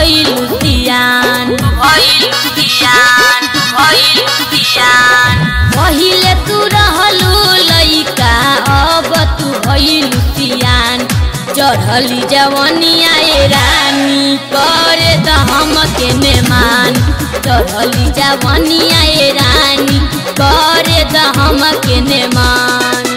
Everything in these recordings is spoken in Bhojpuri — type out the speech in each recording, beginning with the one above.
भइलु सियान भइलु सियान भइलु सियान पहिले तू रहलु लइका अब तू भइलु सियान चढ़ली जवनिया ए रानी करे त हमके नेमान चढ़ली जवनिया ए रानी करे त हमके नेमान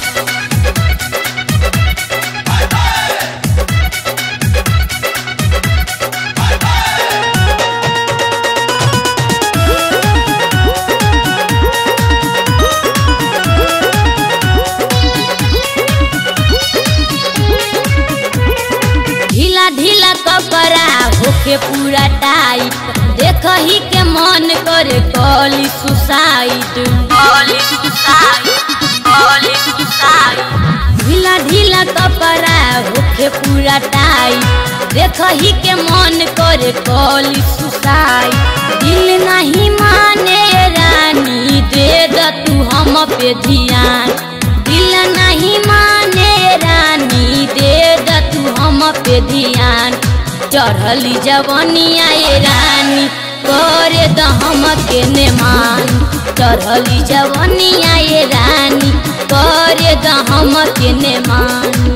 ढीला ढीला कपड़ा होके पूरा टाइट देख ही के मन करे कॉली सुसाइड कॉली सुसाइड कॉली सुसाइड ढीला ढीला कपड़ा होके पूरा टाइट देख ही के मन करे कॉली सुसाइड दिल नहीं माने रानी दे द तू हम पे ध्यान दिल नहीं माने रानी दे द तू हम पे ध्यान चढ़ली जवनिया ए रानी करे द हम के नेमान चढ़ली जवनिया ए रानी करे द हम के नेमान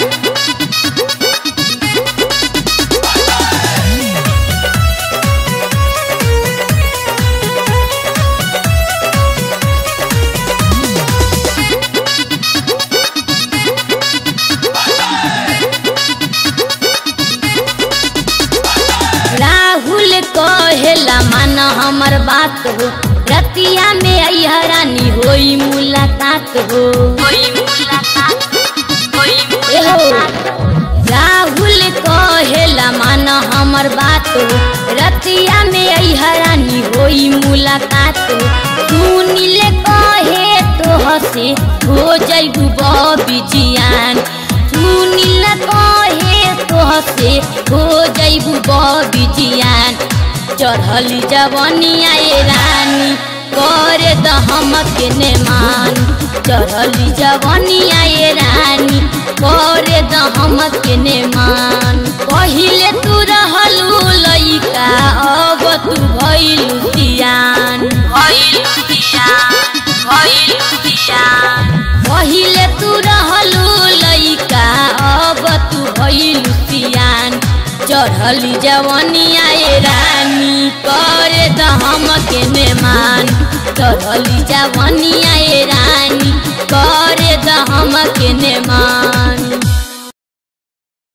राहुल कहेला मान हमर बात हो रतिया में अहरानी होई मुलाकात हो ए हो राहुल कहेला मान हमर बात हो रतिया में अहरानी होई मुलाकात हो सुनिल कहे तो हसे हो जइबू बिजियान सुनिल कहे तो हसे हो जइबू बिजियान चढ़ली जवनिया ए रानी करे द हमके नेमान चढ़ली जवनिया ए रानी करे द हमके नेमान पहिले तू रहलू लइका अब तू भइलू सियान भइलू सियान भइलू सियान पहिले तू रहलू लइका अब तू भइलू सियान चढ़ली जवनिया ए रानी करे द हमके नेमान चढ़ली जवनिया ए रानी करे द हमके नेमान